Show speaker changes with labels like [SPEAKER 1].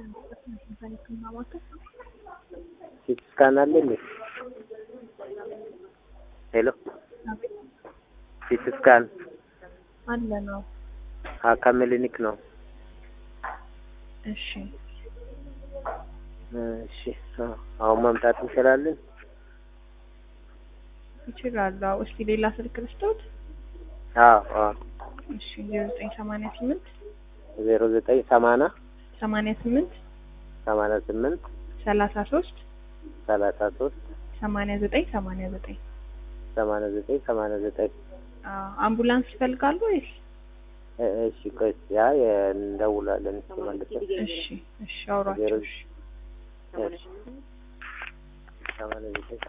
[SPEAKER 1] ሲቲ ስካን አለ እንዴ? ሄሎ ሲቲ ስካን
[SPEAKER 2] አለ ነው።
[SPEAKER 1] ከክሊኒክ ነው።
[SPEAKER 2] እሺ
[SPEAKER 1] እሺ አሁን መምጣት እንችላለን?
[SPEAKER 2] ይችላሉ። አዎ። እስቲ ሌላ ስልክ ልስጦት?
[SPEAKER 1] አዎ አዎ
[SPEAKER 2] እሺ ዜሮ ዘጠኝ ሰማንያ ስምንት
[SPEAKER 1] ዜሮ ዘጠኝ ሰማንያ
[SPEAKER 2] ሰማንያ ስምንት
[SPEAKER 1] ሰማንያ ስምንት
[SPEAKER 2] ሰላሳ ሶስት
[SPEAKER 1] ሰላሳ ሶስት
[SPEAKER 2] ሰማንያ ዘጠኝ ሰማንያ ዘጠኝ
[SPEAKER 1] ሰማንያ ዘጠኝ ሰማንያ ዘጠኝ
[SPEAKER 2] አምቡላንስ ይፈልጋሉ ወይስ?
[SPEAKER 1] እሺ ቆይ ያ እንደውላለን እስኪ መልሰን
[SPEAKER 2] እሺ እሺ አውሯቸው። እሺ
[SPEAKER 1] እሺ ሰማንያ ዘጠኝ